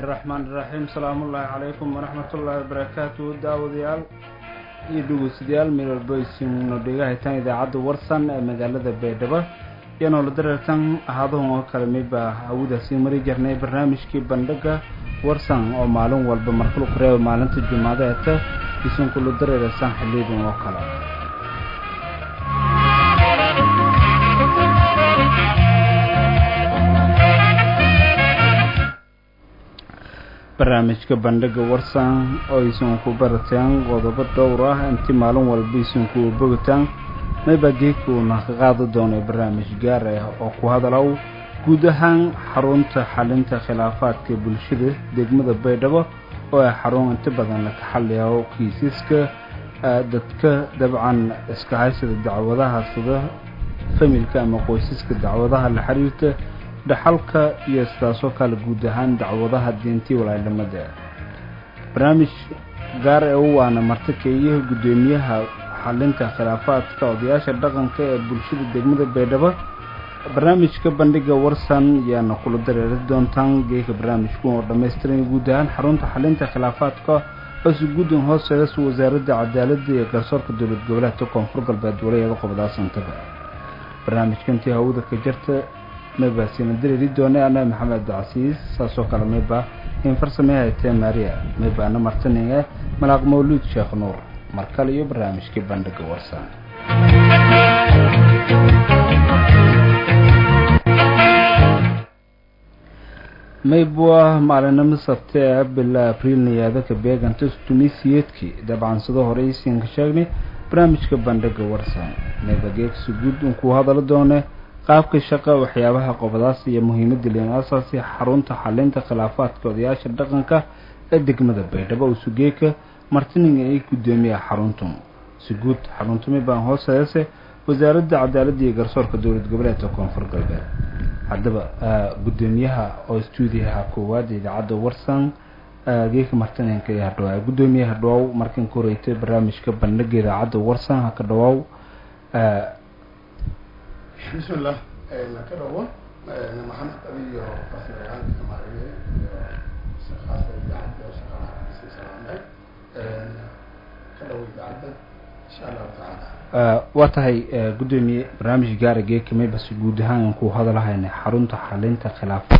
raxmaan iraxiim salaamullaahi calaykum waraxmatullaahi wabarakaatu daawadayaal iyo dhegeystayaal meel walba isino dhegahaytaan idaacadda warsan ee magaalada baydhabo iyo noola dareertan ahaaduhun oo kale midbaa hawadaasii mari jirnay barnaamijkii bandhiga warsan oo maalin walba markulu kureeba maalinta jumaadeeta isinkula dareerasaan xiliidin oo kale barnaamijka bandhiga warsan oo isunku barataan qodobo dhowr ah inti maalin walba isunku bogataan mayba geedkuuna ka qaadi doonay barnaamij gaar ah oo ku hadalow guud ahaan xarunta xalinta khilaafaadka bulshada degmada baydhabo oo ay xarun inta badan ka xaliyo kiisaska dadka dabcan iska haysada dacwadaha sida familka ama qoysaska dacwadaha la xiriirta dhaxalka iyo sidaasoo kale guud ahaan dacwadaha diintii walaalamada barnaamij gaar ee u waana martikeeyaha guddoomiyaha xalinta khilaafaadka odayaasha dhaqanka ee bulshada degmada baydhabo barnaamijka bandhiga warsan yaana kula dareeri doontaan geeka barnaamijku oo dhammaystiran guud ahaan xarunta xalinta khilaafaadka hoose guddan hooseedas wasaaradda cadaaladda iyo garsoorka dowlad goboleedka koonfur galbeed walayaga qobdaasantaba barnaamijkantii hawada ka jarta mayba siina dareeri doonay ana maxamed abdicasiis saasoo kale mayba in farsamey haytee maria mayba ana martaninge malaaq mawluud sheekh nuur mar kale iyo barnaamijkii bandhiga warsan maybwa maalinimo sabte ee bila abriil niyaadaka beeganta tunisiyeedkii dabcan sidoo hore isiinka sheegnay barnaamijka bandhiga warsan mayba geegsi guud unkuu hadalo doone qaabka shaqa waxyaabaha qobadaas iyo muhiimadda leen asaasi xarunta xalinta khilaafaadka odayaasha dhaqanka ee degmada baydhabo usugeeka martininga ay guddoomiya xaruntun si guud xaruntumi baan hooseese wasaaradda cadaaladda iyo garsoorka dowlad goboleedka koonfur galbeed haddaba guddoomiyaha oo stuudiyaha koowaad idaacadda warsan geeka martininka iyo hadhawaa guddoomiyaha dhawaaw markan ka horeytay barnaamijka bandhiga idaacadda warsan haka dhawaaw bismillah ka dhawo maxamed adiyo farsamayaanka maariye iyo shaqaasa idaacadda shaqaalaha kasii salaamay ka dhawo idaacadda insha allahu tacaala waa tahay guddoomiye barnaamij gaara geekamay base guud ahaan ku hadalahayna xarunta xalinta khilaafaad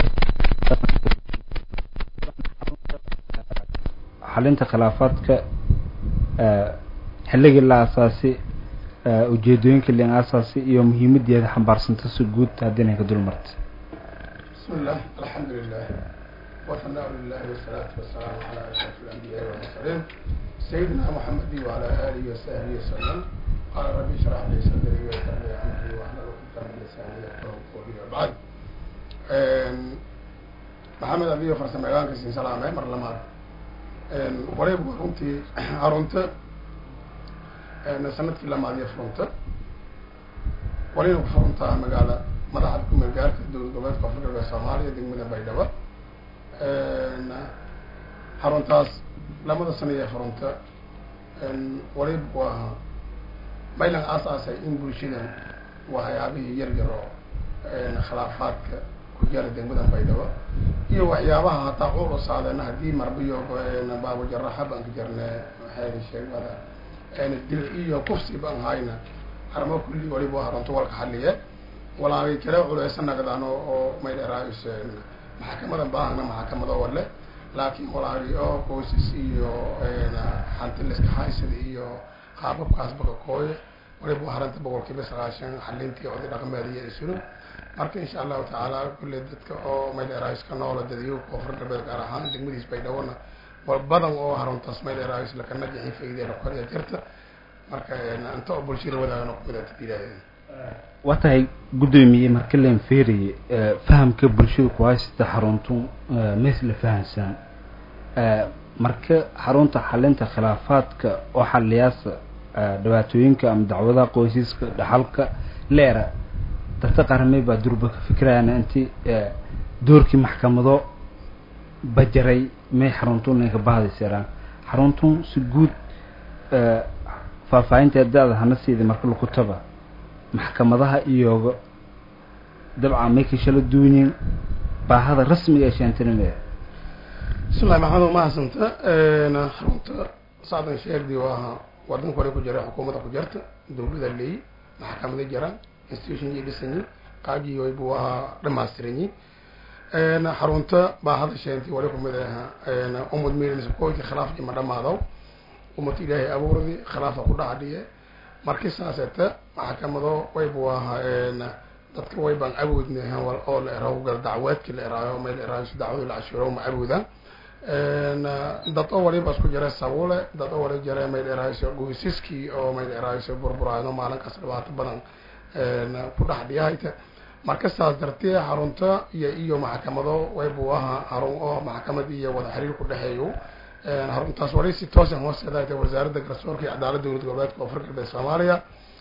xalinta khilaafaadka xilligii la asaasi ujeedooyinka len asaasi iyo muhiimadeeda xambaarsanta si guud haddiina ka dul marta bismi llah alxamdu lilah wahanaa lilahi wasalaatu wasalaamu calaa ashraf alambiyaai walmursaliin sayidina muxamedi wacala aalihi wasahbihi wasalam qaala rabbi ishrax li sadri wayasir li amri wahlul uqdatan min lisaani yafqahu qawli wabacd maxamed adiyo farsamayaqaanka siin salaamay mar lamaad wareyb waa runtii harunta sanadkii lamaadiyo furunta walina ku furuntaa magaala madaxa kumagaarka dowlad goboleedka koonfur galbeed soomaaliya degmada baydhabo xaruntaas lamada sana ee furunta walib ku ahaa maylan aasaasay in bulshadan waxyaabihii yar yar oo khilaafaadka ku jara degmada baydhabo iyo waxyaabaha hataa cuulusaadena haddii marbiyo baabujaraxa baan ka jarne maxay sheegada dil iyo kufsi baan hayna harmo kulli waliba haronto walka xaliye walaagay kale culeysa nagdaan oo maydheraayus maxakamadan baahna maxakamado wale laakiin walaagay oo qoysas iyo xantiliska haysada iyo qaababkaas bakakooye waliba haranta boqolkiiba sagaashan xalintii oday dhaqameed iyo isulu marka insha allahu tacaala kulle dadka oo maydheraayus ka noola dadayo koonfur galbeed gaar ahaan degmadiis baydhawona badan oo haruntaas maydheraayus lakana jixin faydeena koriya jirta marka inta oo bulshada wadaagano kumidaatilaahay waa tahay guddoomiye marka leen feeraye fahamka bulshada ku haysata xaruntu mays la fahamsaan marka xarunta xalinta khilaafaadka oo xaliyaasa dhibaatooyinka ama dacwadaha qoysaska dhaxalka leera dadka qaramey baa durba ka fikirayaan inti doorkii maxkamado bajaray may xaruntun inka bahdaysiraan xaruntun si guud faahfaahinta da-da hana siida marka lakutaba maxkamadaha iyoga dabcan may ka shala duunyin baahada rasmiga ee sheantinime bismillahi maxamed mahadsanta xarunta saadan sheegdi waa wadanka hore ku jira xukuumadda ku jirta dawlada leey maxkamada jiraan institution iyo dhisanyi qaabkii way buu ahaa dhamaystiranyi xarunta baa hadasheenti wali kumid aha umad milisabkoyti khilaafkii ma dhamaadaw umad ilaahay abuurdi khilaafa ku dhacdhiye marki saaseta maxkamado way buu ahaa dadka way baan awoodna oo la eraw gal dacweedkii la eraayo may la eraayo dacwadu la cashuuro ma awooda dad oo waliba isku jira sabuule dad oo wali jira may la eraayo goysaskii oo may la eraayo burburaano maalin kasta dhibaato badan ku dhex dhiyahayta marka saas dartee xarunta iyo iyo maxkamado way buu ahaa xarun oo maxkamad iyo wada xiriir ku dhexeeyo xaruntaas wali si toosan hoosteeda wasaaradda garsoorka iyo cadaaladda dowlad goboleedka koonfur galbeed soomaaliya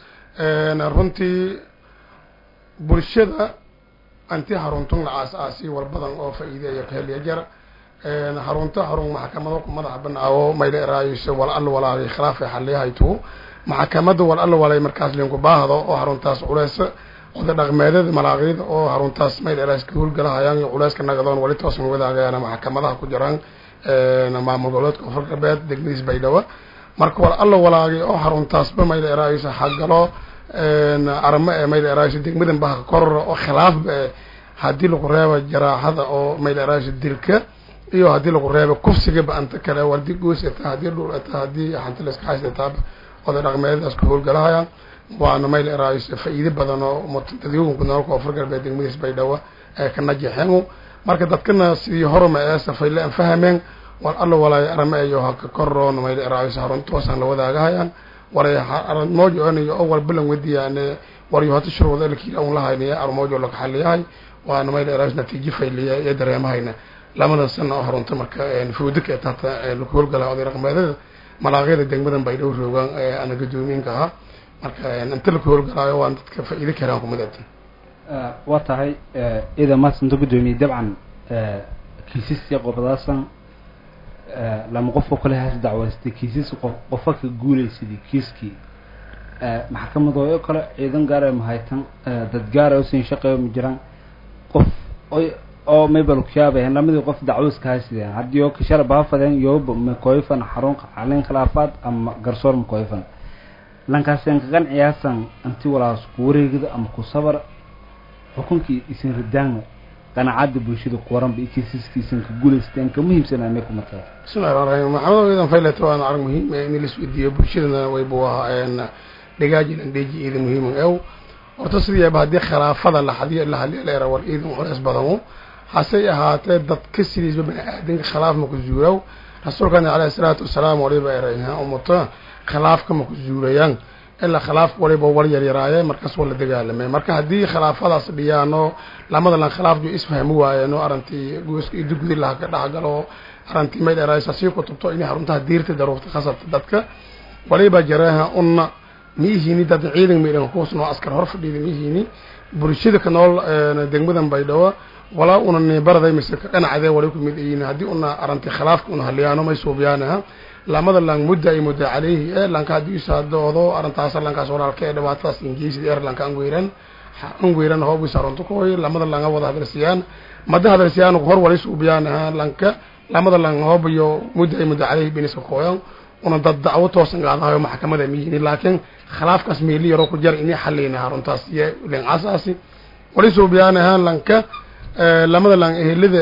runtii bulshada anti xaruntun la aas-aasi war badan oo faa-iideeya kaheliya jara xarunta xarun maxkamado madaxa banaawo mayla eraayso wal al walaalay khilaafay xaliyahaytu maxkamada wal al walay markaas linku baahdo oo xaruntaas culeys oda dhaqmeedada malaaqiyada oo xaruntaas mayla eraas ka howlgalahayaan iyo culeyska nagadoon wali toosan wadaagayaan maxkamadaha ku jiraan maamul goboleedka koonfur galbeed degmadiis baydhabo marka wal alla walaagay oo xaruntaasba mayla eraayso xagalo aramo ee mayla eraayso degmadan baha korora oo khilaafba e haddii lagu reebo jaraaxada oo mayla eraayso dilka iyo haddii lagu reebo kufsigaba anta kale hadii goos ta haddii dhul ta haddii hanti laska haystataa oda dhaqmeedadaas ku howlgalahayaan waana mayla eraayso faa-iide badan oo dadweyinka nool koonfur galbeed degmadiis baydhabo ee ka najaxeen marka dadkana sidii horma ee safayle an fahameen war alla walaayo arama eyo haka koroon mayla eraayso haruntoosaan la wadaagahayaan waray armoojo onayo oo walbalan wadiyaane waryo hata shuruuda elkiila un lahaynaya armoojo laga xaliyahay waana mayla eraayso natiijo fayliya iyo dareemahayna lamadan sana oo harunta marka fuudika ee tata laku howlgala oday dhaqmeedada malaaqyada degmadan baydhow roogaan ana gadoomiinka ahaa marka inta laku howlgalaayo waan dadka faa-iide karaan kumadata waa tahay ida maasanta guddoomiye dabcan kiisasya qobadaasan lama qofka kale haas dacwaystay kiisas qofa ka guulaysadii kiiskii maxkamadooyo kale ciidan gaara mahaytan dad gaara usin shaqeeyo ma jiraan qof oy oo maybal kuyaabay lamadii qof dacwaska haysideen haddii oo kashara baafadeen yooba makoyfan xarun calin khilaafaad ama garsoor makoyfan lankaasen kagan ciyaasan anti walaas ku wareegida ama ku sabar xukunkii isin ridaanga qanaacada bulshada kuwaranba iyo kiisaskiisan ka guulaysteen ka muhiimsanaa may kuma tahay bismillahi raxmaan raxiim maxamed idan fayleta waana arag muhiim in laisweydiiyo bulshadana waybu ahaa dhagaajin andheeji iidan muhiim ew horta sidiiaba haddii khilaafada lahadiyo lahaliyo leera war iidan culeys badanu hasey ahaatee dadka sidiisba bani aadanka khilaaf maku zuuraw rasuulkana caleyhi salaatu wasalaam waliba erayha umuta khilaafka maku zuurayaan ilaa khilaaf waliba war yaryaraaye markaas waa la dagaalamay marka haddii khilaafadaas dhiyaano lamada lan khilaafju isfahmi waayeeno arintii gooska idi gudi laha ka dhexgalo arintii mayd eraaysa sii kutubto inay xaruntaha diirta daruurta khasabta dadka waliba jareeha una miihini dad ciidan maydhan kuusnoo askar hor fadhiida miihini bulshada ka nool degmadan baydhabo walaa una nibaraday mise ka dhanacdee wali ku mid ayiin haddii una arintii khilaafka una haliyaano may suubiyaanaha lamada lang mudda ay mudda caleyhi ee lanka haddii isaadoodo arrintaas lankaas walaalka ee dhibaatadaas ingeysid er lanka angweyran angweyran hoobu saronto koy lamada langa wada hadalsiyaan mada hadalsiyaan hor wali suubiyaan aha lanka lamada lang hoobayo mudda ay mudda caleyhi biniska kooyan una dad dacwo toosan gaadahayo maxkamada miyihini laakiin khilaafkaas meeli yaroo ku jar inay xaliyna haruntaas iyo lincasaasi wali suubiyaan aha lanka lamada lang ehelada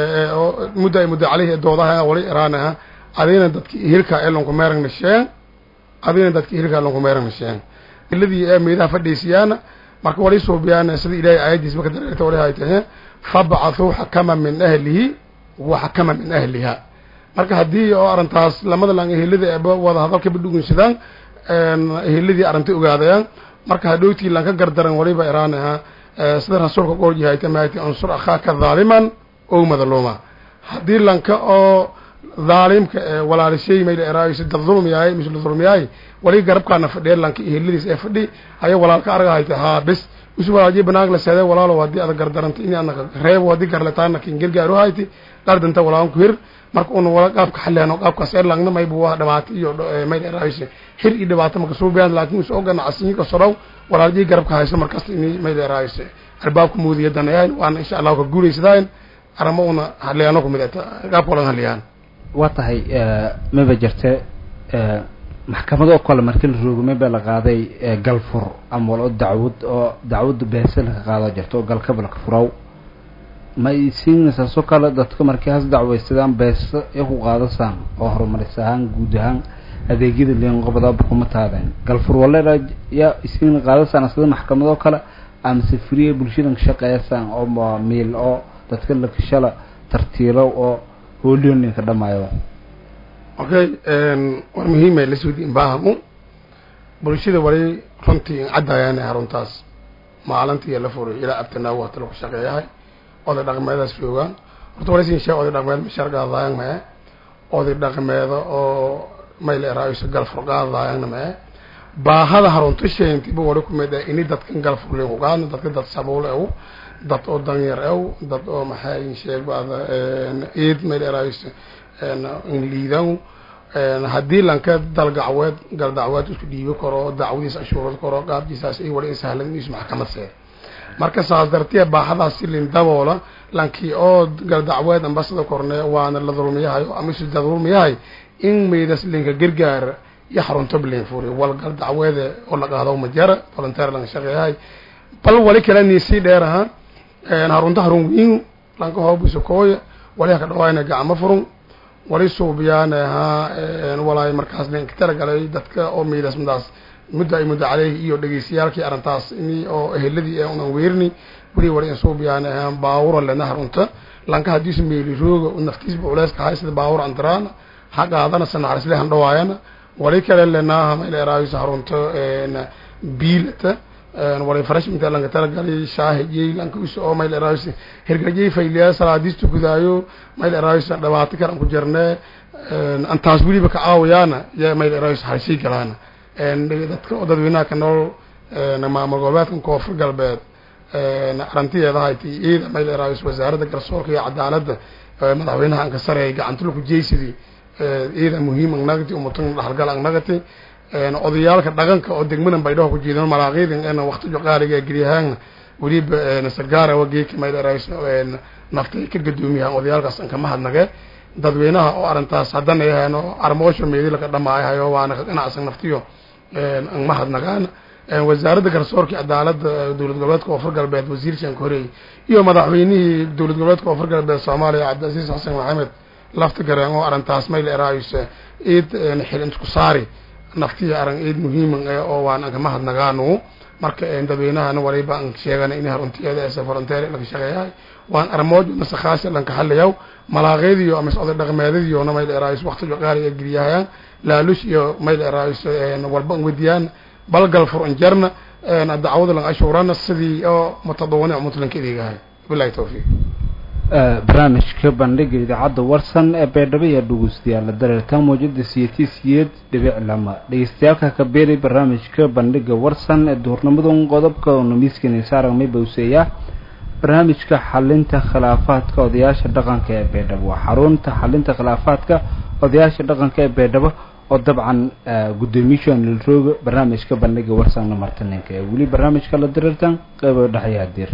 mudda ay mudda caleyhi doodaha wali iraanaha adina dadki hilka elonku meerang nasheen adina dadki hilka elonku meerang nasheen iladii ee meedaha fadhiisiyaana marka wali suubiyaan sida ilaahay aayadiisba ka dareerta wali hay tahe fabcathuu xakama min ahlihi wa xakama min ahliha marka haddii oo arrintaas lamada lang ehelada eeba wada hadalka badhugunsadaan eheladii arrinta ogaadayaan marka hadhowtii lanka gardaran waliba iraanaha sida rasuulka qorjihayta maati unsur akhaaka dhaaliman ow madluuma haddii lanka oo dhaalimka walaalishay mayla eraayso dad dulm yahay mise la dulm yahay wali garabkaana fadhiya lanka eheladiis ee fadhi haya walaalka arga hayta haa bes usu walaaji banaag la seeday walaalo haddii ada gardaranta in anaka reebo haddii garlataana kin gargaaru hayti qardanta walaan ku hir marka una wala qaabka xaleeno qaabkaas ee langna maybu waa dhibaato iyo mayla eraayso xir iyo dhibaato maka suubiyaan laakiin usoo ganacsiyo ka sorow walaalji garabka hayso markaas in mayla eraayso albaabka muudiyadana yahay waana insha allahu ka guulaysadaayn arama una hadliyaano kumid eta gaabka olan hadliyaan waa tahay maba jirte maxkamadoo kale markii la roogo maba la qaaday galfur ama walo dacwad oo dacwadda beese laka qaado jirto oo galkaba laka furaw ma isiinaysaasoo kale dadka markii has dacwaysadaan beese iyo ku qaadasaan oo horumaris ahaan guud ahaan adeegyada liinqobadaaba kuma taadeen galfur waleera yaa isiin qaadasaan sida maxkamadoo kale amase friya bulshadan ka shaqeeyasaan oo miil oo dadka lakashala tartiilo oo hoolioninka dhamaayo okay war muhiima laswadiin baahamu bulshada wali runtii caddaayaan haruntaas maalintii la furay ilaa abtanaagu hata lagu shaqeeyahay oday dhaqmeedaas joogaan horta wali sin sheeg oday dhaqmeed mashargaadaayan mae oday dhaqmeeda oo mayle raayso galfur qaadaayanna mae baahada harunta sheentiba wali kumid ah ini dadkan galfur liin ku qaadna dadka dad sabuul ew dad oo danyar ew dad oo maxay sheeg baada eed mayle raayso liidan haddii lanka dalgacweed galdacweed isku dhiibi karo dacwadiis ashuurad karo qaabkiisaas ay wali insahlan is maxkamad see marka saas dartee baaxadaas si lin daboola lankii oo galdacweed ambasada korne waana la dulmiyahay ama isu dulmiyahay in maydas linka gargaar iyo xarunto blin furi wal galdacweede oo la qaado majara volunteer lanka shaqeeyahay bal wali kale niisii dheer aha harunta harun wiin lanka hoobiso kooya wali haka dhawaayna gacmo furun wali suubiyaan ahaa walaay markaas linka talagalay dadka oo maydas midaas muddo ay muddo caleyh iyo dhegeystayaalkii arrintaas ini oo eheladii ee unan weerni weli wali insuubiyaan ahaan baawura lena harunta lanka hadiisu meeli rooga naftiisba culeyska hay sida baawur andaraana ha qaadana sanaxarisle han dhawaayana wali kale lenaaha mayla eraayso harunta biilata wali farash inta lanka talagalay shaahijey lanka isu oo mayla eraayso hergajey fayliyaa salaadiistu gudaayo mayla eraayso dhibaato karan ku jirnee antaas weliba ka caawayaana yaa mayla eraayso harsii galaana dadka oo dadweynaha ka nool maamul goboleedkan koonfur galbeed arantiyeeda hayti ciida mayl eraayos wasaaradda garsoorka iyo cadaaladda madaxweynaha anka sareey gacantulku jeysidii ciida muhiim angnagati umatan dhaxalgal angnagati odayaalka dhaqanka oo degmadan baydhaho ku jiidan malaaqiidin ena waqtijo qaaliga geliyahaana weliba sargaara wageeka mayl eraayos naftay ka gadoomiyahan odayaalkaas anka mahadnage dadweynaha oo arrintaas haddana yahaan oo armoosho meedilaka dhamaayahayo waana ka ganacsan naftiyo an mahadnagaan wasaaradda garsoorka cadaaladda dowlad goboleedka koonfur galbeed wasiir shanka horeey iyo madaxweynihii dowlad goboleedka koonfur galbeed soomaaliya cabdilcasiis xasan maxamed lafta gareen oo arrintaas mayl eraayos ciid xil isku saari naftiya aran ciid muhiiman oo waan anka mahadnagaanu marka dadweynahana waliba an sheegana in haruntiyeeda ese volunteer laga shaqeeyahay waan armoojo nasakhaasi lanka xaliyaw malaaqeediyo ama oday dhaqmeedadiyoona mayl eraayos waqtijo qaali ee geliyahayaan laalush iyo mayl eraayos walba an wediyaan balgal fur anjarna dacwada lan ashuurana sidii oo mutadawanic mutlanka ideegahay bilahi tawfiiq barnaamijka bandhiga idaacadda warsan ee baydhabo iyo dhegeystayaal dareertaan mawjada siyati siyeed dhibic lama dhegeystayaalka ka beeray barnaamijka bandhiga warsan ee duhurnimadan qodobka namiiskani saarag may bawseeyaa barnaamijka xalinta khilaafaadka odayaasha dhaqanka ee baydhabo waa xarunta xalinta khilaafaadka odayaasha dhaqanka ee baydhabo oo dabcan guddoomiyahan lilrooga barnaamijka bandhiga warsanna martaninka ee weli barnaamijka la dareertaan qeybo dhexyaha dir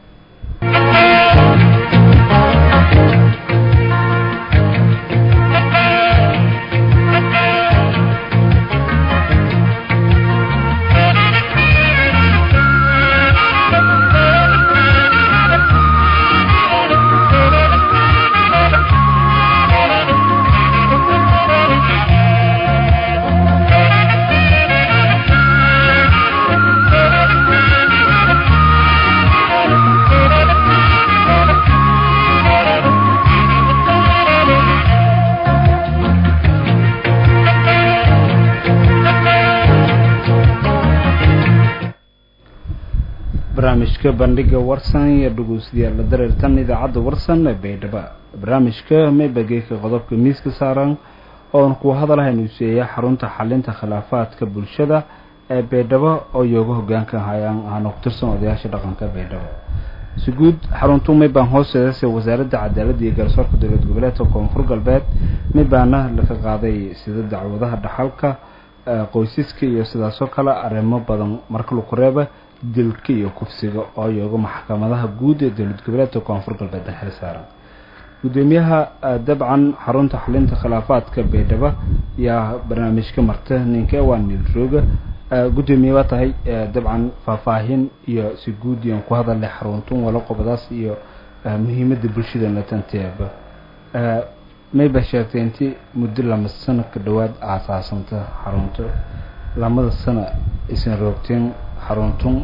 barnaamijka bandhiga warsan iyo dhegeystayaal la dareertan idaacadda warsan ee baydhabo barnaamijka maybageeka qodobka miiska saaran oon ku hadalhaynu seeya xarunta xalinta khilaafaadka bulshada ee baydhabo oo yooga hogaanka hayaan aana ku tirsan odayaasha dhaqanka baydhabo si guud xaruntu maybaan hoosteedase wasaaradda cadaaladda iyo garsoorka dowlad goboleedka koonfur galbeed maybaana laga qaaday sida dacwadaha dhaxalka qoysaska iyo sidaasoo kale arrimo badan marka laku reeba dilka iyo kufsiga oo yooga maxkamadaha guud ee dowlad goboleedka koonfur galbeed xil saaran gudoomiyaha dabcan xarunta xalinta khilaafaadka baydhabo yaa barnaamijka marta ninka waa nilrooga gudoomiye waa tahay dabcan faahfaahin iyo si guud iyon ku hadalay xaruntun wala qobadaas iyo muhiimada bulshada latanteeba mayba sheegtay inti muddo lama sano ka dhawaad aasaasanta xarunto lamada sano isan roogteen xaruntun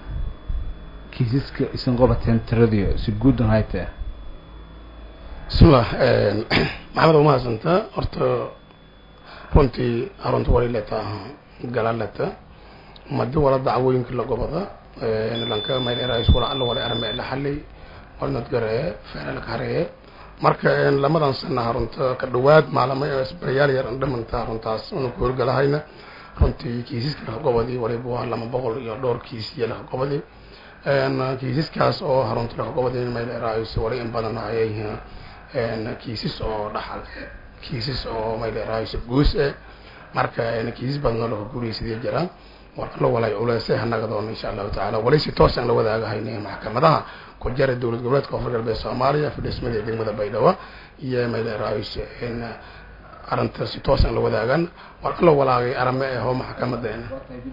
kiisaska isan qabateen tiradiyo si guudan haytee bismillah maxamed umahadsanta horta runtii xarunta wali leta gala leta madi wala dacwooyinka la gobada lanka maylerais wala alla wala arme la xalay walnad garee feelal karee marka lamadan sana harunta ka dhawaad maalamo baryaal yar dhamanta haruntaas una ku horgalahayna runtii kiisaska laqagobadii waliba waa lama boqol iyo dhowr kiis iyo laqagobadii kiisaskaas oo harunta laqagobadii maylerais wali in badan ayay kiisas oo dhaxal kiisas oo maylerais guus eh marka kiisas badanoo laga guuraysadii jiraan warka la walay culeese hanagadoon insha allahu tacaala wali si toos aan la wadaagahayn maxkamadaha ku jara dowlad goboleedka koonfur galbeed soomaaliya fidhismada degmada baydhabo iyo maylerais arrinta si toos aan la wadaagan warka la walaagay arame ahoo maxkamadeena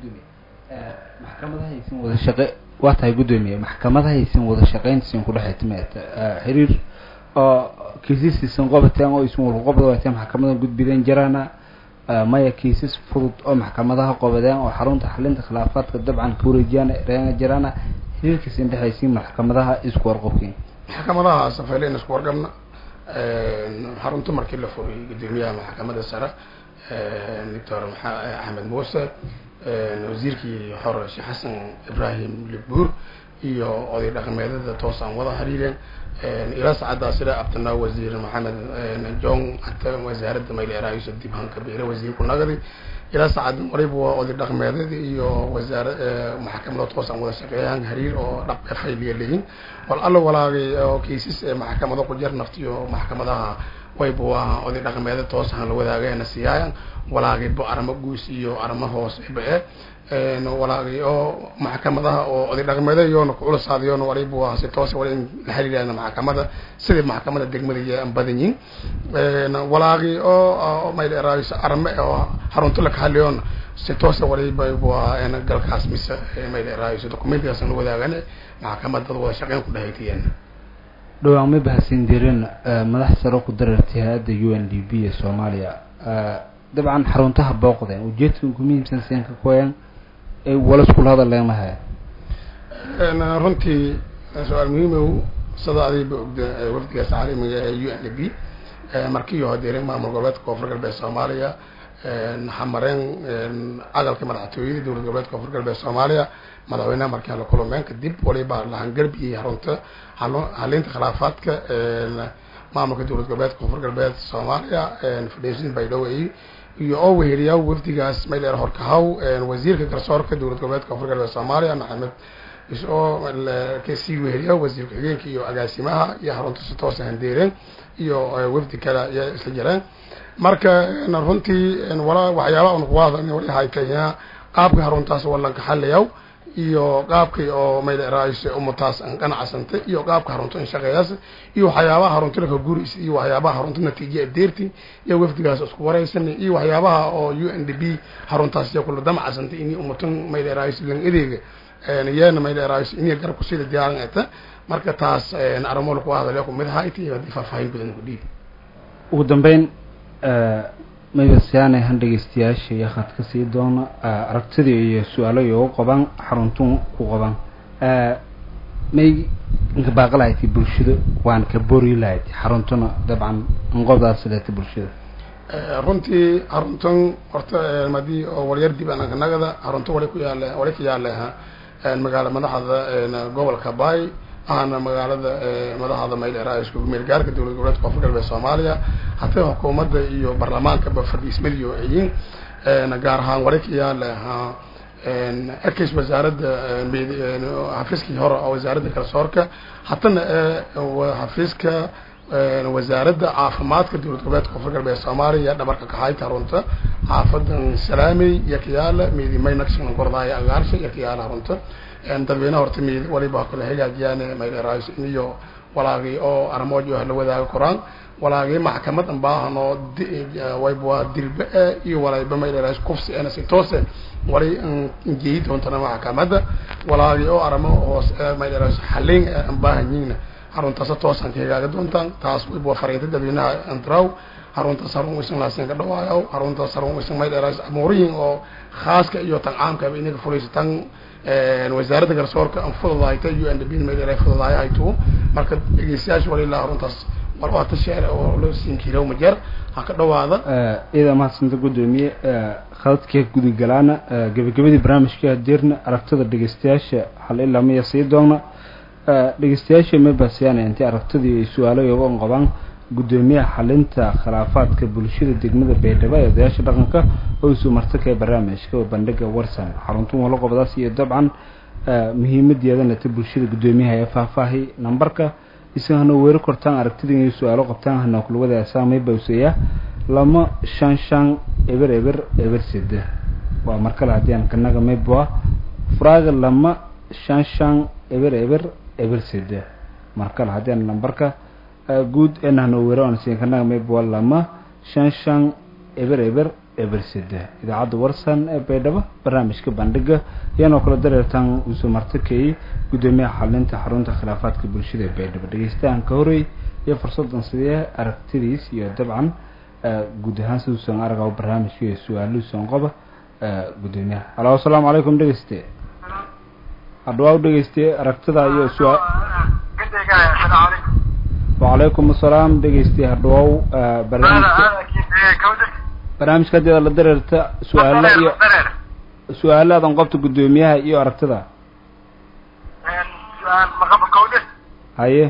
maxkamadahaysan wada shaqe waa tahay gudoomiye maxkamadahaysan wada shaqeyntiisan kudhexaytime xiriir oo kiisasiisan qobateen oo isan walku qobda wateen maxkamada gudbideen jiraana maya kiisas fudud oo maxkamadaha qobadeen oo xarunta xalinta khilaafaadka dabcan ka wareejiyaan reena jiraana xiriirkiisan dhexaysiin maxkamadaha isku warqobkiin maxkamadaha safayleyn isku warqabna xarunta markii la furiyay gudoomiyaha maxkamada sare doctor axmed muuse wasiirkii hore sheekh xasan ibrahim libuur iyo oday dhaqameedada toos aan wada xiriireen ilaa saacaddaas ila abtanaa wasiir maxamed jong hata wasaaradda mayleeraayso dib hanka beere wasiirku nagadi ilaa saacadda waliba waa oday dhaqameedada iyo wasaara maxkamada toos aan wada shaqeeyaan xiriir oo dhaqeed fayliya leeyihin wal alla walaagay oo kiisas ee maxkamado ku jir naftiyo maxkamadaha wayba waa oday dhaqameeda toos aan la wadaagayna siiyaayan walaagayba aramo guus iyo aramo hoos eba e walaagay oo maxkamadaha oo oday dhaqameeda iyoona kuculasaadayoona waliba waa si toos wali in la xiriirayna maxkamada sidii maxkamada degmada iyo aan badan yihin walaagay oo mayleeraayso arame oo xarunto la kahaliyoona si toosa waliba waa galkaas mise mayleeraayso documentigaas aan la wadaagane maxkamadada wada shaqeyn ku dhahaytiyeen dhowaan may bahadsin dirin madax saro ku darartay hay-adda u n d b ee soomaaliya dabcan xaruntaha booqdeen ujeedka ugu muhiimsan seen ka koyan wala iskula hadalleen mahaya runtii su-aal muhiimow sida adiba ogda wafdigaas caalamiga ee u n d b markiiyo hodeereen maamul goboleedka koonfur galbeed soomaaliya xamareen cadalka madaxtooyada dowlad goboleedka koonfur galbeed soomaaliya madaxweynaha markaan la kulmeen kadib waliba lahangarbiyi xarunta halinta khilaafaadka maamulka dowlad goboleedka koonfur galbeed soomaaliya fadhiisin baydhabo iyo oo weheriyaa wafdigaas mayleer horkahaw wasiirka garsoorka dowlad goboleedka koonfur galbeed soomaaliya maxamed isoo kasii weheriya wasiir ku-xigeenka iyo agaasimaha iyo xarunta si toosa handeereen iyo wafdi kale iyo isla jireen marka runtii wala waxyaabaa un kuwada wali haytaya qaabka xaruntaas walanka xaliyaw iyo qaabkay oo mayleeraayis umataas aan qanacsantay iyo qaabka xarunta in shaqeeyaas iyo waxyaabaha xarunta laka guris iyo waxyaabaha xarunta natiija adeerti iyo wafdigaas isku waraysan iyo waxyaabaha oo u n d b xaruntaas iyo kula damacsantay in umatan mayleeraayis lan adeega yeena mayleeraayis in garab kusida diyaaran eta marka taas arimo laku hadalaya kumid hayti haddii faahfaahin badan ku dhiib ugu dambeyn maybasiyaane han dhegeystayaasha iyo khad ka sii doona aragtidii iyo su-aalo iyogu qaban xaruntun ku qaban may inka baaqi lahayti bulshada waan ka bori lahayd xaruntuna dabcan inqobdaas leeta bulshada runtii xaruntan horta madii oo walyar dib ananka nagada xarunta wali ku yaale wali ka yaaleha magaala madaxda gobolka bay ahana magaalada madaxda mayleeraayisku meel gaarka dowlad goboleedka koonfur galbeed soomaaliya hataa xukuumadda iyo baarlamaankaba fadhiismadiyo ayin gaar ahaan wali ka yaale erkeys wasaaradda xafiiskii hore oo wasaaradda garsoorka hatana xafiiska wasaaradda caafimaadka dowlad goboleedka koonfur galbeed soomaaliya dhabarka kaxayta runta xaafadan salaamey iyo kayaala meedi maynakshan gordaaya agaarsha iyo kayaala runta dadweynaha horta meedi waliba kala hagaajiyaan mayleeraayis iyo walaagii oo armoojo la wadaaga koraan walaagii maxkamad an baahano wayba dirbe e iyo walayba mayleeraas kufsi ena si toose walay injeeyi doontana maxkamadda walaagii oo aramo hoos mayleeraas xaliin an baahanyiina xaruntaasa toosan kahegaaga doontaan taas wayba fariinta dadweynaha antraw xaruntaas harun isan laasin ka dhawaayaw xaruntaas harun isan mayleeraas amuurihin oo khaaska iyo tan caamkaba inaga fulaysa tan wasaaradda garsoorka an fududahayta u n d b mayleera fududahay haytu marka dhegeystayaasha walilaa xaruntaas war waa tasheer oo loo siin kiilow majeer ha ka dhawaada iyada mahadsanta guddoomiye khadadka gudagalaana gebagabadii barnaamijka hadeerna aragtida dhegeystayaasha hal ilaa maya sii doona dhegeystayaasha mabasiyaan intay aragtidii ay su-aalo iyaga on qabaan guddoomiyaha xalinta khilaafaadka bulshada degmada baydhabo ee odayaasha dhaqanka oo isu martaka ee barnaamijka oo bandhiga warsan xaruntan wala qobdaas iyo dabcan muhiimadeedana ta bulshada guddoomiyaha ee faahfaahi nambarka isan hana weeri kortaan aragtida inay su-aalo qabtaan hana kulwada saamay bawseeya lama shan shan eber eber eber sede waa markale haddii aan kanaga mayboa furaaga lama shan shan eber eber eber sede markale haddii aan nambarka guud ena hana weeri aan siin kanaga mayboa lama shan shan eber eber eber sede idaacadda warsan ee baydhabo barnaamijka bandhiga iyanoo kala dareertaan uusoo martakayay guddoomiyaha xalinta xarunta khilaafaadka bulshada ee baydhabo dhegeystahan ka horey iyo fursadan sidee aragtidiis iyo dabcan guud ahaan siduusan aragaw barnaamijka iyo su-aaluhuusan qoba guddoomiyaha alo asalaamu calaykum dhegeyste hadhawaa u dhegeyste aragtida iyo su-aa wacalaykum asalaam dhegeyste hadhawaaw barnaamijka barnaamijka hadeeda la dareerta su-aalo iyo su-aalaadan qobta guddoomiyaha iyo aragtida haye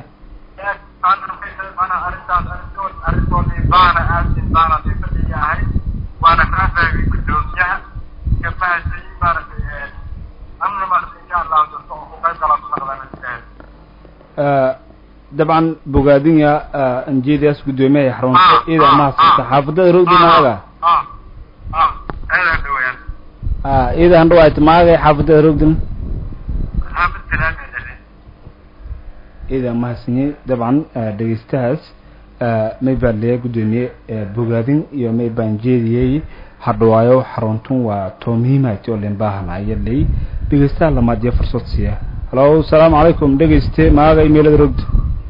dabcan bogaadinya anjeediyaas guddoomiyaha xarunta ida mahadsanta xaafadada rowdi maaga ida handhawaayt maagay xaafadada rowdin ida mahadsanyi dabcan dhegeystahaas may baan leeya guddoomiye bogaadin iyo may baan jeediyey hadhawaayo xaruntun waa too muhiimati oo len baahanaya ley dhegeystaha lamaad iyo fursad siiya halo asalaamu calaykum dhegeyste maaga imeelada rogda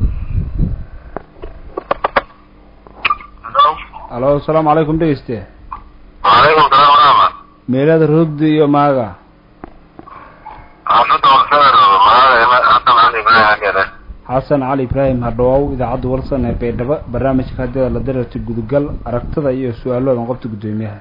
halo asalaamu calaykum dhegeyste وعليكم السلام ورحمة meelada rogda iyo maaga حفظت وخسر معايا حتى معايا معايا كده xasan cali ibraahim hadhawaaw idaacadda warsan ee baydhabo barnaamijka hadeeda la dareerta gudugal aragtida iyo su-aaloodan qobta guddoomiyaha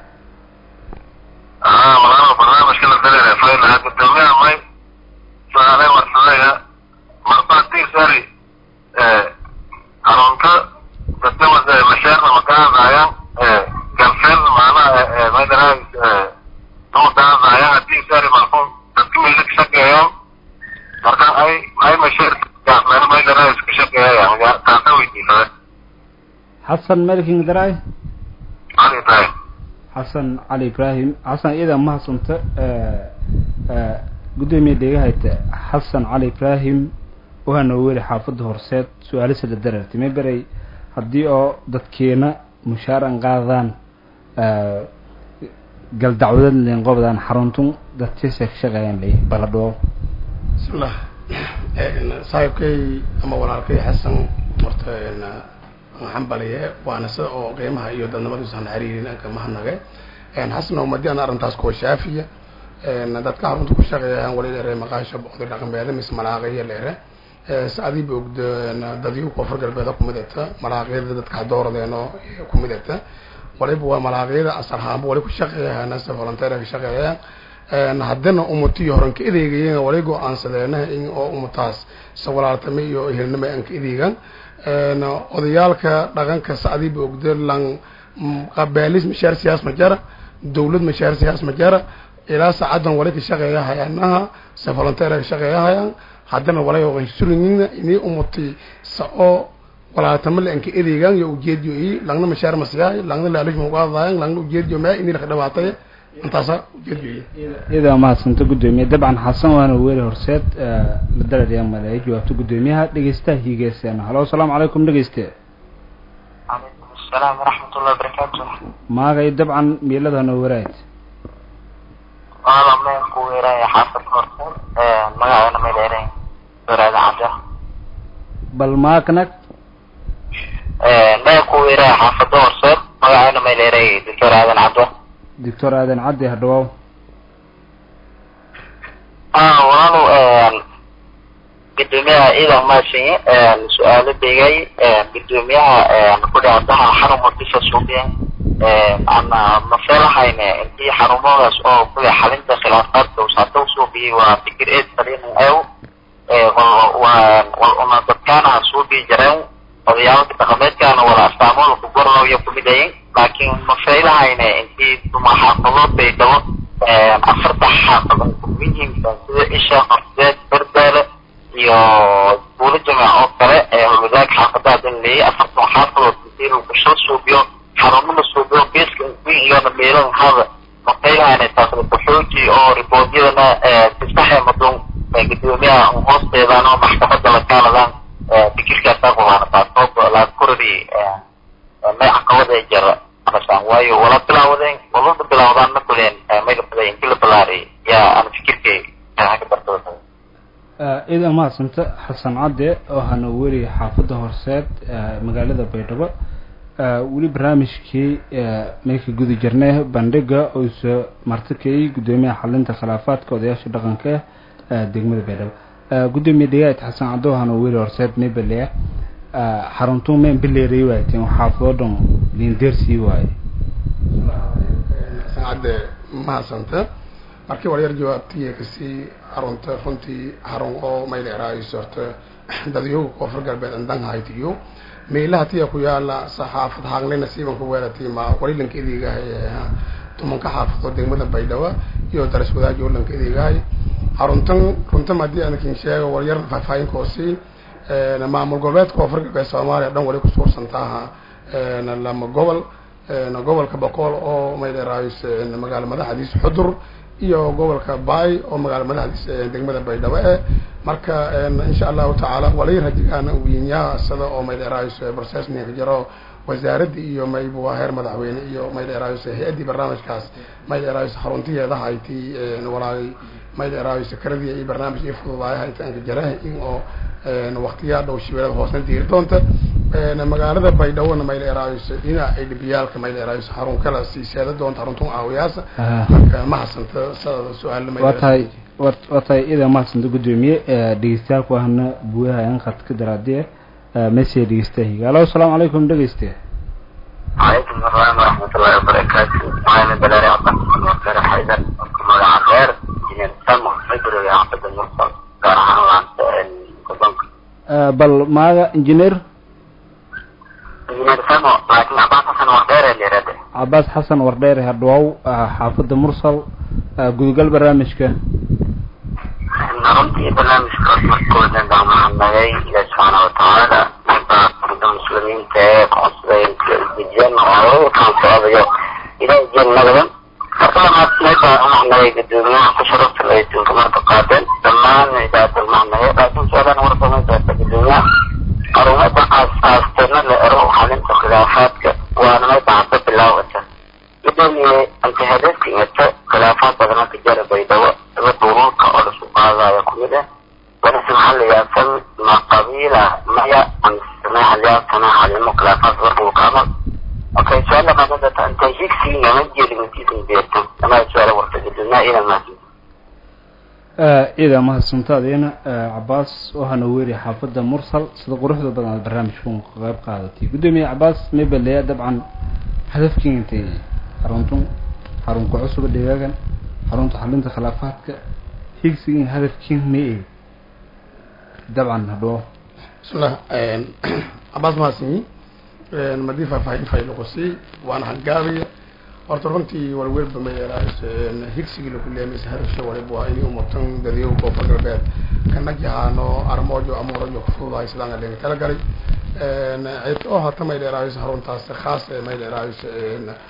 اه والله برنامج كده دليل فاين هاد الدنيا ماي سؤالي مرسلية مربع تير ساري اه عرونك تتوى زي مشاعر مكان معايا اه كان فين معنا اه ما يدري اه تو ده معايا تير ساري مرفوع تتوى لك شكا يوم مركان اي اي مشاعر كان ما يدري شكا يوم كان توي دي فاين xasan melking daray علي طيب xasan cali ibraahim xasan iyada mahadsanta guddoomiye dhegahayta xasan cali ibraahim waxaana weli xaafadda horseed su-aalisa la dareertay may beray haddii oo dadkeena mushaar an qaadaan gal dacwadad leen qobdaan xaruntun dadkiisa ka shaqeeyaan ley baladhoo bismillah saaxiibkay ama walaalkay xasan horta xambaliye waana sida oo qiimaha iyo dadnimadiisan xiriirin anka mahadnage xasan oo madi ana arrintaas kuwa shaafiya dadka xarunta ku shaqeeyaan wali dheere maqaasha boqdi dhaqanbeeda mis malaaqaya dheere saadii ba ogda dadii koonfur galbeeda kumid egta malaaqyada dadka dooradeen oo kumid egta waliba waa malaaqyada asarhaanba wali ku shaqeeyaan sa volunteer ka shaqeeyaan haddana umatiyo horan ka edeegayeen wali go-aansadeena in oo umataas sa walaaltame iyo ehelnimo aan ka edeegan odayaalka dhaqanka sacdiiba ogda lan qabaalis mashaar siyaas ma jara dawlad mashaar siyaas ma jara ilaa saacadan wali ka shaqeeya hayaanaha sa volunteer ka shaqeeya hayaan haddana walay oqan surinina inii umati sa oo walaatama la anka edeegan yo ujeediyo i langna mashaar masiyahay langna laalish mauqaadaayan langna ujeediyo maa inii laka dhabaatay intaasa ujeedgeeya idaa mahadsanta guddoomiye dabcan xasan waana weeri horseed la dararyaa maleeya jawaabta guddoomiyaha dhegeystaha hiigeysana halo asalaamu calaykum dhegeyste calaykum asalaam waraxmatullahi wabarakaatu maagay dabcan miiladana waraad waala meel ku weeraya xaafad horseed magaceena meel ereyn waraada cadda bal maaknag meel ku weeraya xaafada horseed magaceena meel erey doctor aadan cadda doctor aadan caddi hadhawaaw walaalow gudoomiyaha ciidan maashinye su-aalo degay gudoomiyaha kudhacdaha xarun muqdisho suubiya ana mafeelahayne intii xarumadaas oo kuya xalinta khilaafaadka usaata usuubiyay waa fikir eed saliin ew wal una dadkaana suubii jareen odayaalka dhaqameedkaana wala astaamooda ku gorlawya kumid ayin laakiin mafeelahayne intii duma xaafadood bay dabo afarta xaafadood ku muhiimsan sida isha horseed berbeele iyo buulo jamac oo kale ee holwadaag xaafadaha dan leeyay afartan xaafadood intii lagu soo suubiyo xarumo la suubiyo geeska uguin iyona meelahan hada mafeylahayne taasla kuxooji oo riboodyadana sisaxe madun gudoomiyaha hoosteedaan oo maxkamada la kaaladaan fikirkaasaa qubaana taasoo laa korori may caqabada jara amasaan waayo wala bilaawadeen walada bilaawdaan ma kuleen mayga baday inti la balaariyay yaa ana fikirkay ka bartooda idaa mahadsanta xasan cadde oo hana weri xaafadda horseed magaalada baydhabo weli barnaamijkii mayka gudi jirnay bandhiga uusa martikayay guddoomiyaha xalinta khilaafaadka odayaasha dhaqanka degmada baydhabo guddoomiye degaad xasan cadde oo hana weri horseed maybaleya xaruntuu meen bileeray waayteen xaafadoo dhan liindeersii waaye xasan cadde mahadsanta markii waryar jawaabtiya kasii xarunta runtii xarun oo mayleeraayo horta dadyoga koonfur galbeed andan haytiyo meelaha tiya ku yaala saxaafad haangle nasiibanka weerati ma walilanka idigahay tumanka xaafadoo degmada baydhabo iyo daras wadaajo lanka idigahay xaruntan runtan haddii anakin sheego waryar faahfaahinkoosii maamul goboleedka koonfur galbeed soomaaliya dhan wali kusuursantaaha lama gobol gobolka boqol oo mayleeraayo magaalo madaxdiis xudur iyo gobolka baay oo magaalo madaxdiisa degmada baydhabo eh marka insha allahu tacaala walay rajigaan wiinyaha sida oo maydheeraayso processninka jiro wasaaradda iyo maybu waa heer madaxweyne iyo maydheeraayso hay-addii barnaamijkaas maydheeraayso xaruntiyeeda haytii walaagay maydheeraayso karadii iyo barnaamij ii fududaaya haytaanka jaraha in oo waktiyaa dhow shibeelada hoosna diiri doonta magaalada baydhawona maydheeraayso dhinaca ay dhibiyaalka maydheeraayso xarun kala sii seeda doonta xaruntun aawiyaasa marka ma hasanta sadada su-aal waa tahay waa tahay idaa mahadsanta guddoomiye dhegeystayaalku ahna buuyaha inqad ka daraadiye message dhegeystaha higa alo asalaamu calaykum dhegeyste calaykum asalaam waraxmatullahi wabarakaatu waxaana balaari cabdixasan wakare xaydar ku magaca reer injineer samo february xafada mursal gaar ahaan laanta gobolka bal maaga engineer injineer samo laakiin cabaas xasan waa dheere leerade cabaas xasan wardheere hadhawaaw xaafadda mursal gudagal barnaamijka runtii barnaamijkaas markooda baa mahadnagay ilaah subxaana watacaala baa arda muslimiinta ee qoonsaday dejiyan oo kaan socdayo ilaah jeen nagadan marka labaad meesha umahadnagay gudoomiyaha ku sharafta laytunka marka qaadeen dhammaan idaadal mahadnagay laakiin su-aalan warsamaysaata gudoomiyaha arumada aasaastana la ero xalinta khilaafaadka waana meesha hadda bilaawata gudoomiye anta hadafka ingata khilaafaad badana ka jara baydhabo daba duruurka oo lasu qaadaya kumid ah wanase maxaa la yaasan ma qabiila maya amsame halyaasana halimo khilaafaad warbuka amal okay su-aala qadadata anta higsiga ma jeli matiisan beertan amaa su-aala warta gudoomiyaha ina mahadsan ciidaa mahadsantaadina cabaas waxaana weeri xaafadda mursal sida quruxda badan aad barnaamijkan qayb qaadatay guddoomiye cabaas maybaleya dabcan hadafkiin intay xaruntun xarunka cusuba dhegaagan xarunta xalinta khilaafaadka higsigin hadafkiin ma eeg dabcan hadhoo bismillah cabaas mahadsanyi madii faahfaahin fayloqosii waana hangaabiya horta runtii walwelba mayeelaays higsigii laku leemaysa hadafsha waliba waa inay umatan dadyow koonfur galbeed kana jahaano armoojo amuurajo kufududahay sidaan adhenga tala galay cid oo hata may dheeraayso haruntaas khaas ee may dheeraayso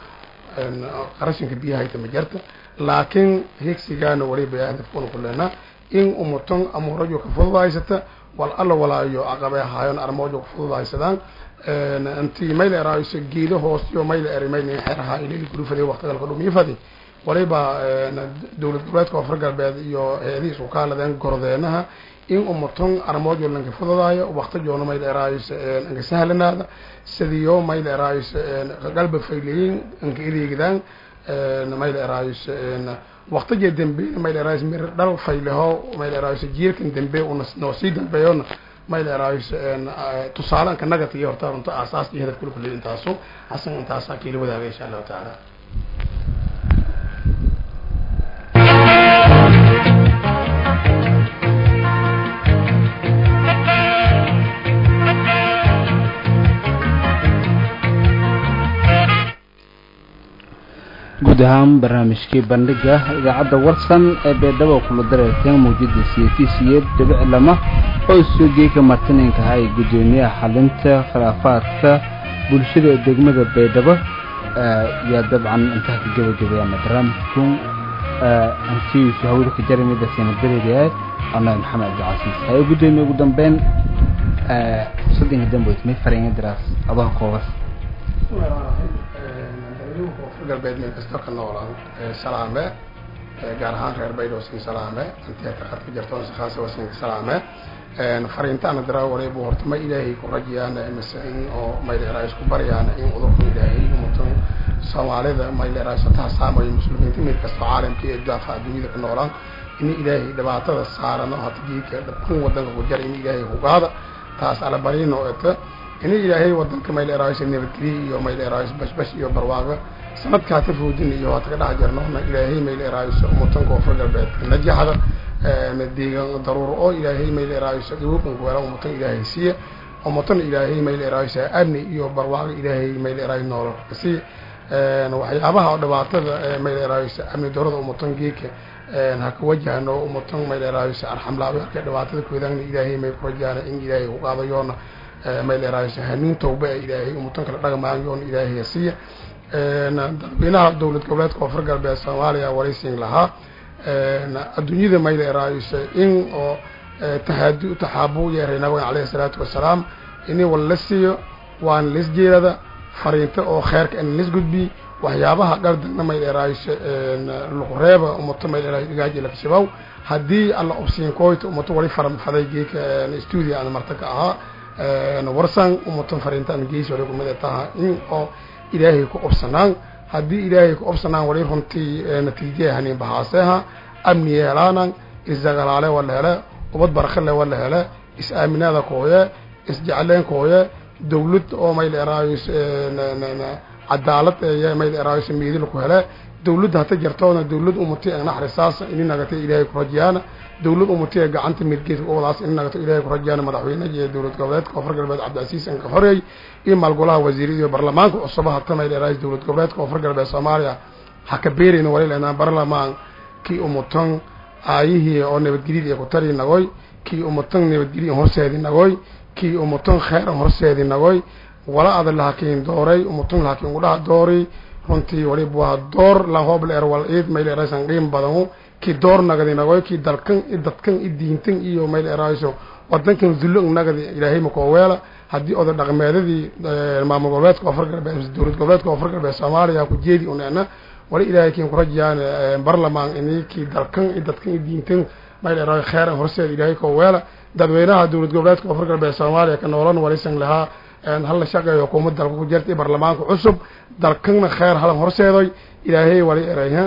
qarashinka biyaha hayta ma jarta laakiin higsigaana waliba hadafkuna ku leenaa in umuton amuurajo ka fududahaysata wal alla walaayo aqabe ahaayon armoojo ka fududahaysadaan intii mayla eraayso geedo hoostiyo mayla eri mayna xeraha ilili gurufade waqtigalka dhumiyafadi waliba dowlad goboleedka koonfur galbeed iyo hay-adihiis u kaaladeen gordeenaha in umuton armoojo lanka fududaayo waqtijoona mayla eraayso anka sahlanaada sidiyo mayla eraayso galba fayleyin anka ideegdaan mayla eraayso waqtiga dambe mayla eraayso mir dhal fayleho mayla eraayso jiilkan dambe una noo sii dambeeyona mayla eraayso tusaale anka nagata iyo horta runta aasaas iyo hadaf kula kuley intaasu xasan intaasaa kiila wadaaga insha allahu tacaala guud ahaan barnaamijkii bandhiga idaacadda warsan ee beedhabo kula dareerteen mawjada siyatiisiyeed dhibic lama oo isuugeyka martiniinka ahay guddoomiyaha xalinta khilaafaadka bulshada ee degmada baydhabo yaa dabcan intaa ka gebagabeyaana barnaamijku antiisu hawada ka jaramida sanabareedayahay annaga maxamed cabdicasiis haye guddoomiye ugu dambeyn soddonka dambeyd may fareenga diraas abaha koobas koonfur galbeed meel kasta ka noolaan salaame gaar ahaan reer baydhabo sin salaame antiata khadka jartoon sakhaasa wasin salaame fariintaana diraa wareebu horta ma ilaahay ku rajayaana mise in oo mayleeraa isku baryaana in udurka ilaahay umutan soomaalida mayleeraa sataha saamayo muslimiinta mid kasta caalamka iyo daafa adduunyada ka noolaan in ilaahay dhibaatada saarano hata jiidka dhabkan wadanka ku jara in ilaahay kugaada taas alabarino eta in ilaahay wadanka mayleeraayso nabadgeliya iyo mayleeraayso bashbash iyo barwaaqa sanadkaa ka foodin iyo waata ka dhex jarnoona ilaahay mayleeraayso umutan koonfur galbeedka najaxda deegan daruuro oo ilaahay mayleeraayso dhawookan ku helan umutan ilaahay siiya umutan ilaahay mayleeraayso amni iyo barwaaqa ilaahay mayleeraayo noolo si waxyaabaha dhibaatada mayleeraayso amni darada umutan geeka haka wajahno umutan mayleeraayso arxamlaabi halka dhibaatada koodaana ilaahay may ku rajaana in ilaahay ku qaadayoona mayleeraayso hanuun tawba ee ilaahay umutan kala dhagmaanyoona ilaahay siiya dadweynaha dowlad goboleedka koonfur galbeed soomaaliya waraysiin lahaa adduunyada mayleeraayso in oo tahaadi taxaabu yeeray nabigan caleyhi salaatu wasalaam ini wal la siiyo waana lisjeedada fariinta oo kheerka in lis gudbi waxyaabaha dhardana mayleeraayso luqreeba umuto mayleeraayso dhigaaji lakashabaw haddii alla obsiin koyta umuto wali faran faday geeka studio aan marta ka ahaa warsan umutan fariintaan geesi wali kumid taha in oo ilaahay ku obsanaan haddii ilaahay ku obsanaan wali runtii natiijaya hanin bahaaseha amni yeelaanan isdagalaale wala hele ubad barakale wala hele is-aaminaada kooye isjecleen kooye dawlad oo mayl eraayos cadaalad ee mayl eraayos miidil ku hele dawladda hata jartoona dawlad umati naxrisaas ini nagata ilaahay ku rajayaana dawlad umati ee gacanta midgeedka ubadaas ini nagato ilaahay ku rajayaana madaxweynaha iyo dowlad goboleedka koonfur galbeed cabdicasiis anka xoreey iyo maalgolaha wasiirada iyo baarlamaanka cusuba hata mayl eraayos dowlad goboleedka koonfur galbeed soomaaliya ha ka beerayna wali leenaa baarlamaan kii umutan aayihii oo nabadgelyada iyo kutari nagoy kii umutan nabadgelya horseedi nagoy kii umutan kheyran horseedi nagoy wala ada lahakiin dooray umutan lahakiin udhaha doori runtii waliba waa door lahooble er wal iid mayl eraysan qiim badanu kii door nagadi nagoy kii dalkan i dadkan i diintan iyo mayl erayso wadankan dullo nagadi ilaahay makooweela haddii oda dhaqmeedadii maamul goboleedka koonfur galbeed dowlad goboleedka koonfur galbeed soomaaliya ku jeedi uneena wali ilaahay kiin kurajayaan barlamaan ini kii dalkan i dadkan i diintan mayl erayo kheyran horseed ilaahay kooweela dadweynaha dowlad goboleedka koonfur galbeed soomaaliya ka noolan walisan lahaa hala shaqeeyo hukuumad dalka ku jirta baarlamaanka cusub dalkanna kheyr halan horseedoy ilaahay wali erayha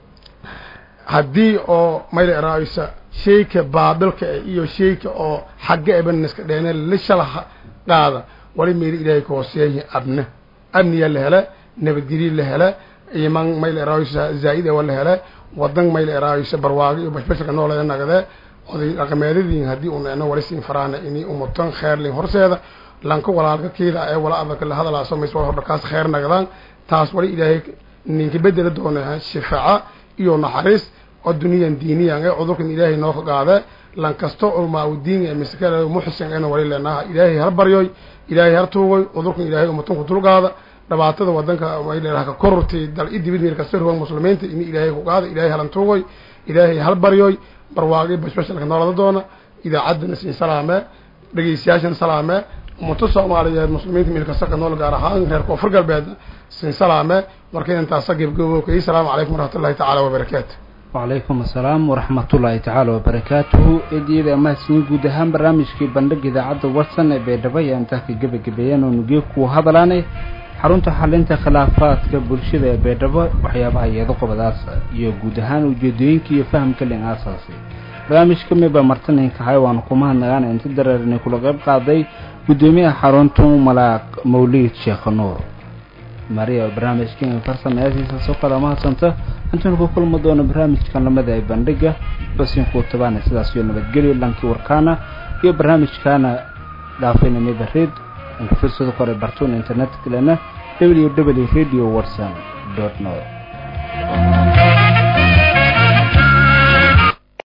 haddii oo mayla eraaysa shayka baabilka iyo shayka oo xagga ebaniska dheene lishala qaada wali meeli ilaahay ka hooseeya abna amniya la hele nabadgelye la hele iman mayla eraaysa zaa'ida wa la hele wadan mayla eraaysa barwaago iyo bashbashka noolaya nagade oday dhaqameedadiin haddii uneeno wali siin faraana ini umutan kheerlin horseeda lanka walaalka kiida ee wala adalka la hadalaaso mays wal hordhakaas kheyr nagadaan taas wali ilaahay ninka bedela doona shifaaca iyo naxariis oo duniyan diiniyan ee cudurkan ilaahay noo ka qaade lan kasto culmaa udiin ee miskale muxsin eena wali leenaha ilaahay har baryoy ilaahay har tuugoy cudurkan ilaahay umutan ku dulqaada dhibaatada wadanka mayleelaha ka korortay dal i dibid meel kasta ruwan muslimiinta ini ilaahay ku qaada ilaahay halantuugoy ilaahay halbaryoy barwaaqi bashbashalka noolada doona idaacaddana siin salaame dhegeystayaashana salaame ummato soomaaliyeed muslimiinta meel kasta ka nool gaar ahaan reer koonfur galbeed siin salaame marka intaasa gebgabokay asalaamu calaykum waraxmatullahi tacaala wabarakaatu wacalaykum assalaam waraxmatullaahi tacaala wabarakaatuhu eediyada mahadsiin guud ahaan barnaamijkii bandhig idaacadda watson ee baydhabo ayaa intaa ka gebagabeeyeen oo nugeeg ku hadalaanay xarunta xalinta khilaafaadka bulshada ee baydhabo waxyaabaha iyado qobadaas iyo guud ahaan ujeedooyinka iyo fahamka lin aasaasi barnaamijka miba martaninkahay waanu kumahadnagaan inta dareernay kula qayb qaaday guddoomiyaha xaruntu malaaq mawliid sheekh nuur maria barnaamijkan farsameyaasiisa soo kala mahadsanta intaanu ku kulmi doono barnaamijkan lamada ee bandhiga basinkuu tabaana sidaas iyo nabadgelyo lankii warkaana iyo barnaamijkaana dhaafayna mibareed inka firsado kore bartuun internet kalena w w radio watson dot net